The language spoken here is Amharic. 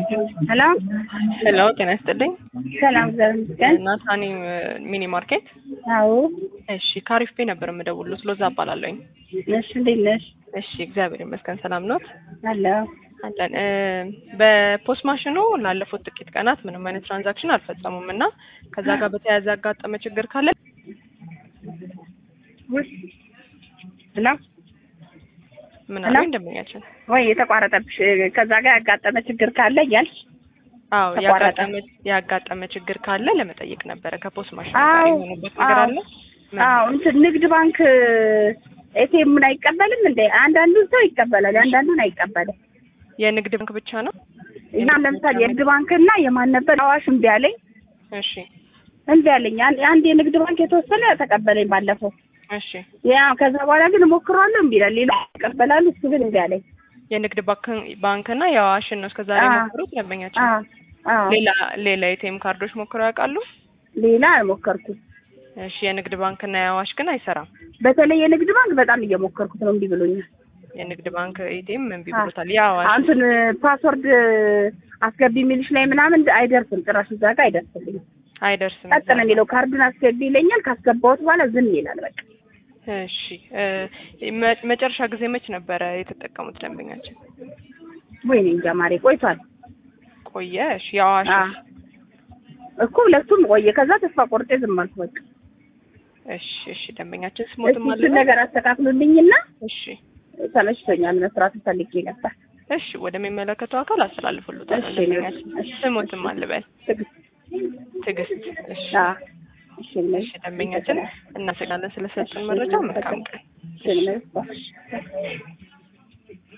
ሄሎ ሄሎ ጤና ይስጥልኝ። ሰላም እግዚአብሔር ይመስገን። ናታኒ ሚኒ ማርኬት። አዎ እሺ ካሪፍ ቤ ነበር የምደውሉት። ሎዛ እባላለሁኝ። እሺ፣ እንዴት ነሽ? እሺ እግዚአብሔር ይመስገን ሰላም ኖት? አለሁ። አለን። እ በፖስት ማሽኑ ላለፉት ጥቂት ቀናት ምንም አይነት ትራንዛክሽን አልፈጸሙም እና ከዛ ጋር በተያያዘ ያጋጠመ ችግር ካለ ውይ፣ ሄሎ ምን ሄሎ? አሉ እንደምኛችን? ወይ የተቋረጠብሽ ከዛ ጋር ያጋጠመ ችግር ካለ እያልሽ አዎ ተቋረጠ። ያጋጠመ ያጋጠመ ችግር ካለ ለመጠየቅ ነበረ። ከፖስት ማሽኑ ጋር አዎ፣ የሆኑበት ነገር አዎ። አለ? ምን? አዎ እንትን ንግድ ባንክ ኤቲኤምን አይቀበልም እንዴ? አንዳንዱን ሰው ይቀበላል፣ አንዳንዱን አይቀበልም። የንግድ ባንክ ብቻ ነው? እና ለምሳሌ የንግድ ባንክና የማን ነበር አዋሽ እምቢ አለኝ እሺ እምቢ አለኝ። አንድ አንድ የንግድ ባንክ የተወሰነ ተቀበለኝ ባለፈው። እሺ ያ ከዛ በኋላ ግን እሞክረዋለሁ እምቢ ይላል። ሌላ ይቀበላሉ፣ እሱ ግን እምቢ አለኝ። የንግድ ባንክ ባንክና የአዋሽን ነው እስከዛሬ አዎ። ሞክሩት ደንበኛችን። አዎ አዎ ሌላ ሌላ የቴም ካርዶች ሞክረው ያውቃሉ? ሌላ አልሞከርኩም። እሺ የንግድ ባንክና የአዋሽ ግን አይሰራም። በተለይ የንግድ ባንክ በጣም እየሞከርኩት ነው፣ እምቢ ብሎኛል። የንግድ ባንክ ኤቲኤም እምቢ አዎ። ብሎታል። የአዋሽ እንትን ፓስወርድ አስገቢ የሚልሽ ላይ ምናምን አይደርስም፣ ጭራሽ እዛ ጋር አይደርስልኝም። አይደርስም። ቀጥ ነው የሚለው ካርዱን አስገቢ ይለኛል። ካስገባሁት በኋላ ዝም ይላል። በቃ እሺ እ መ- መጨረሻ ጊዜ መች ነበረ የተጠቀሙት ደንበኛችን? ወይኔ እንጃ ማሬ ቆይቷል ቆየ። እሺ የአዋሽ አዎ። እኮ ሁለቱም ቆየ። ከዛ ተስፋ ቆርጬ ዝም አልኩ። በቃ እሺ እሺ ደንበኛችን ስሞትም እስኪ አለ እሱን ነገር አስተካክሉልኝና እሺ ተመችቶኛል። መስራት ፈልጌ ነበር። እሺ ወደሚመለከተው አካል አስተላልፉልታል። እሺ፣ ደንበኛችን እሺ። ስሞትም አልበል ትዕግስት ትዕግስት። እሺ አዎ። እሺ ነሽ እሺ ደንበኛችን እናመሰግናለን ስለሰጡን መረጃ። መልካም ቀን። እሺ ነሽ